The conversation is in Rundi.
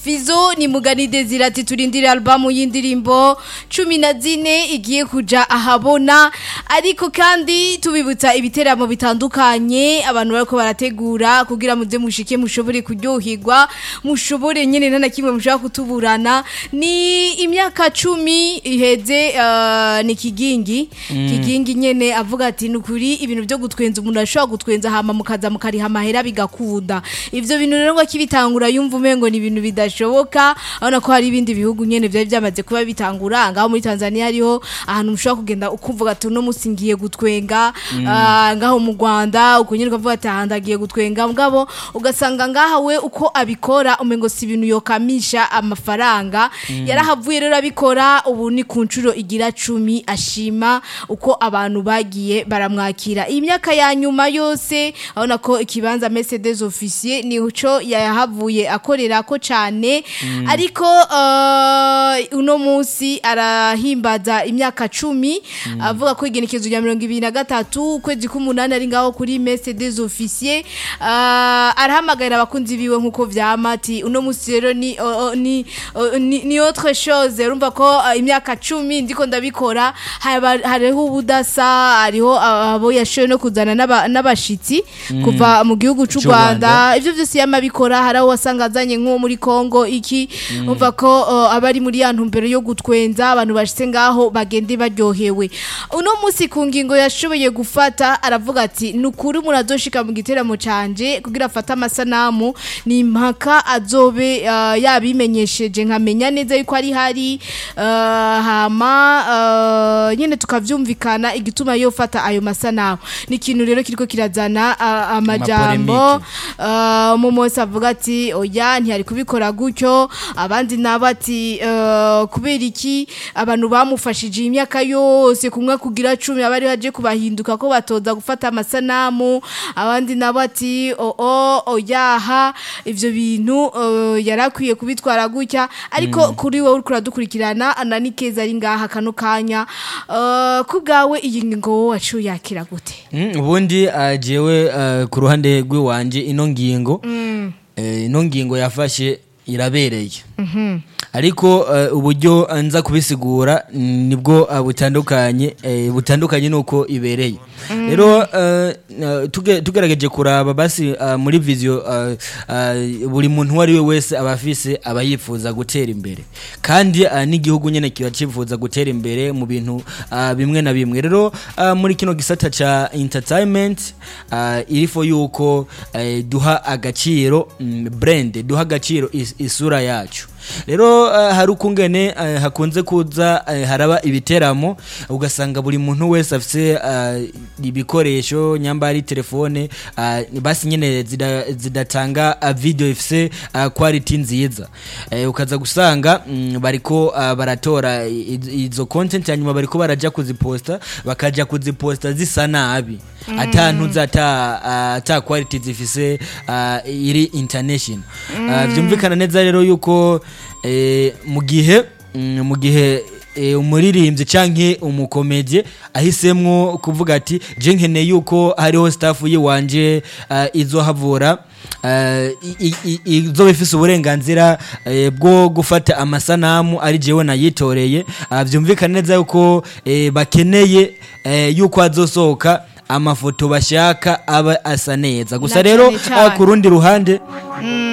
Fizo ni mugani Desire ati turindire albamu y'indirimbo cumi na zine igiye kuja ahabona ariko kandi tubibutsa ibiteramo bitandukanye abantu bariko barategura kugira muze mushike mushobore kuryoherwa mushobore nyene nta na kimwe mushobora kutuburana ni imyaka cumi iheze uh, ni kigingi kigingi nyene avuga ati nukuri ibintu byo gutwenza umuntu ashobora gutwenza hama mukaza mukariha amahera bigakunda ivyo bintu rero ngo akibitangura yumva umengo ni ibintu bidashoboka abona ko hari ibindi bihugu nyene vyari byamaze kuba bitangura ngaho muri Tanzania hariho ahantu mushobora kugenda ukuvuga ati uno musi ngiye gutwenga ah, ngaho mu Rwanda uko nyene ukavuga ati aha ndagiye gutwenga mugabo ugasanga ngaha we uko abikora umengo si ibintu yokamisha amafaranga yarahavuye rero abikora ubu ni ku nshuro igira cumi ashima uko abantu bagiye baramwakira iyi myaka ya nyuma yose abona ko ikibanza Mercedes officier nico yahavuye akorera ko cyane ariko uh, uno munsi arahimbaza imyaka cumi avuga ko igenekezo rya mirongo ibiri na gatatu ukwezi k'umunani ari ngaho kuri Mercedes officier uh, arahamagarira abakunzi biwe nk'uko vyama ati uno munsi rero ni, uh, uh, ni, uh, ni, ni autre chose urumva ko uh, imyaka cumi ndiko ndabikora haba- hariho ubudasa hariho abo yashoye no kuzana n'aba- n'abashitsi kuva mu gihugu c'u C'u Rwanda Rwanda. ivyo vyose yamabikora hari aho wasanga azanye nko muri Kongo iki umva ko uh, abari muri ya ntumbero yo gutwenza abantu bashitse ngaho bagende baryohewe uno munsi ku ngingo yashoboye gufata aravuga ati nukuri umuntu azoshika mu giteramo canje kugira afate amasanamu ni impaka azobe uh, yabimenyesheje nkamenya neza yuko ari hari uh, hama uh, nyene tukavyumvikana igituma yofata ayo masanamu ni ikintu rero kiriko kirazana uh, amajambo uh, mu munsi avuga ati oya ntiyari kubikora gutyo abandi nabo ati uh, kubera iki abantu bamufashije imyaka yose kumwe kugira cumi abari baje kubahinduka ko batoza gufata amasanamu abandi nabo ati o o oyaha ivyo bintu uh, yarakwiye kubitwara gutya ariko kuri wowe uriko uradukurikirana anani keza ari ngaha kano kanya uh, ku bwawe iyi ngingo wowe waciye yakira gute Mm, ubundi uh, jewe uh, ku ruhande rw'iwanje ino ngingo eh, ino ngingo yafashe irabereye ariko uh, uburyo uh, nza kubisigura mm, nibwo uh, butandukanye eh, butandukanye nuko ibereye rero uh, uh, tuge- tugerageje kuraba basi uh, muri visio uh, uh, buri muntu uwo ari we wese aba afise aba yifuza gutera imbere kandi uh, n'igihugu nyene kiba cifuza gutera imbere mu bintu uh, bimwe na bimwe rero uh, muri kino gisata ca entertainment uh, irifo yuko uh, duha agaciro mm, brand duha agaciro is, isura yacu rero uh, hari ukungene uh, hakunze kuza uh, haraba ibiteramo ugasanga buri muntu wese afise uh, ibikoresho nyamba ari telefone uh, basi nyene zida- zidatanga uh, video ifise uh, quality nziza uh, ukaza gusanga mm, bariko uh, baratora i- i- izo content hanyuma bariko baraja kuziposta bakaja kuziposta zisa nabi ata ntuza ata uh, ata quality zifise uh, iri international uh, vyumvikana neza rero yuko eh, mu gihe mm, mu gihe eh, umuririmbyi canke umukomedye ahisemwo kuvuga ati je nkeneye yuko hariho staff yiwanje uh, izohavura uh, i- i- i- izoba ifise uburenganzira eh, bwo gufata amasanamu ari jewe nayitoreye uh, vyumvikana neza yuko eh, bakeneye eh, yuko azosohoka amafoto bashaka aba asa neza gusa Na rero cane cane. uh, ku rundi ruhande